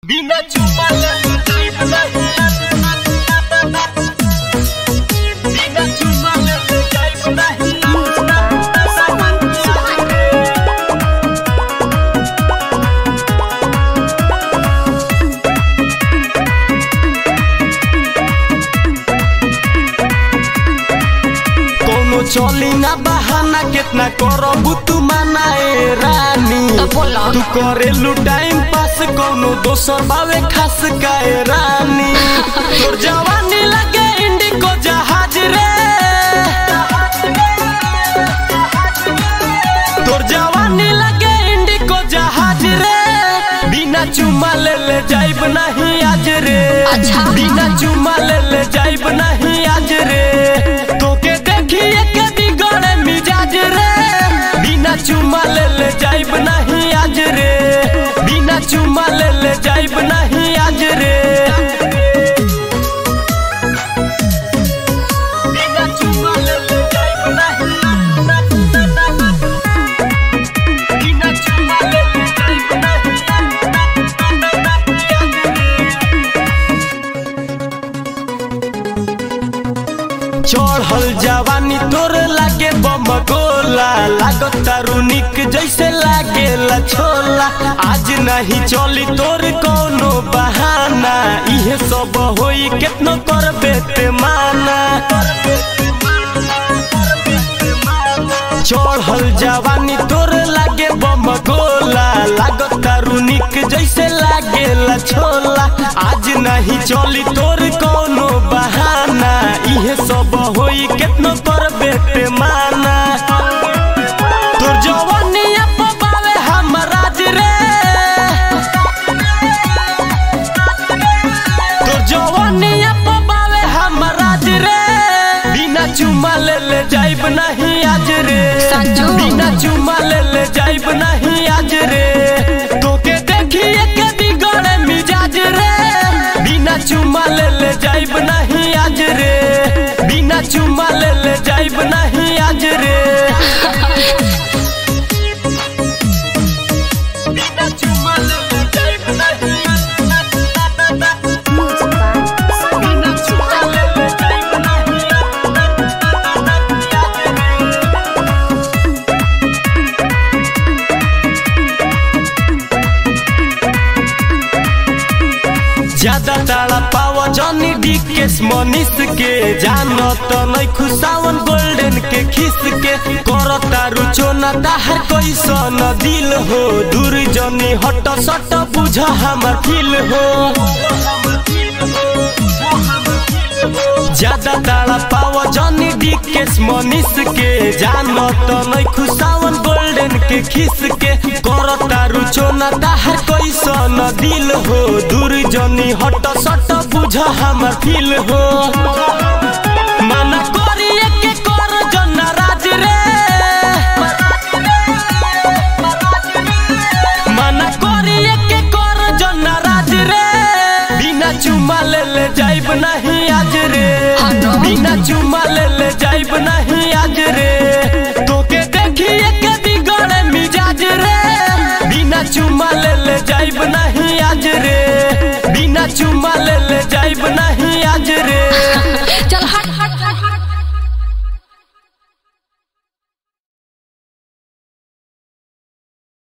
बिना चुमा ले बिना चुमा ले कोनो चली ना बहाना कितना करबू तू मनाए रानी तो बोला। तू करेलू टाइम पास कोनो दोसर बावे खास काए रानी तोर जवानी लगे इंडिको जहाज रे तोर जवानी लगे इंडिको जहाज रे बिना चुमा ले ले जाइब नहीं आज रे अच्छा। बिना चुमा ले ले जाइब नहीं आज रे तोके देखिए के बिगड़े मिजाज रे बिना चुमा ले ले जाइब नहीं आज रे बिना चुमा ले ले जाइब नहीं आज रे बिना चुमा ले ले जाइब नहीं बिना चुमा ले ले जाइब चढ़ल जवानी तोर लागे बम गोला लागत तारू निक जैसे लागेला छोला आज नहीं चली तोर कोनो बहाना इहे सब होई केतनो करबे ते माना चढ़ल जवानी तोर लागे बम गोला लागत तारू निक जैसे लागेला छोला आज नहीं चली तोर कोनो बहाना इहे सब होई केतनो करबे ते माना तोर जवानिया पबावे हमराज रे तोर जवानिया पबावे हमराज रे बिना चुमा ले ले जाइब नहीं आज रे संजू। बिना चुमा ले ले जाइब नहीं आज रे तोके देखिए के बिगड़े मिजाज रे बिना चुमा ले ले जाइब नहीं आज रे बिना चुमा ले ले जाइब नहीं आज रे बिना चुमा ले ले जाइब नहीं बिना चुमा ले ले जाइब ज्यादा ताड़ा पावा जॉनी डीकेस मनीष के जानो तो नहीं खुशावन गोल्डन के खिस के करो तारू चोना ताहर कैसन दिल हो दूर जनी हट सट बुझ हमर फील हो ज्यादा ताड़ा पावा जॉनी डीकेस मनीष के जानो तो नहीं खुशावन गोल्डन के खिस के करो तारू चोना ताहर कैसन दिल हो दूर जनी हट सट बुझ हमर फील हो मना करिए के कर जन राज रे मना करिए के कर जन राज रे बिना चुमा ले ले जाइब नहीं आज रे हाँ तो। बिना चुमा ले ले जाइब नहीं आज रे तोके देखिए के बिगड़े मिजाज रे बिना चुमा ले ले जाइब नहीं आज रे बिना चुमा ले ले जाइब नहीं आज रे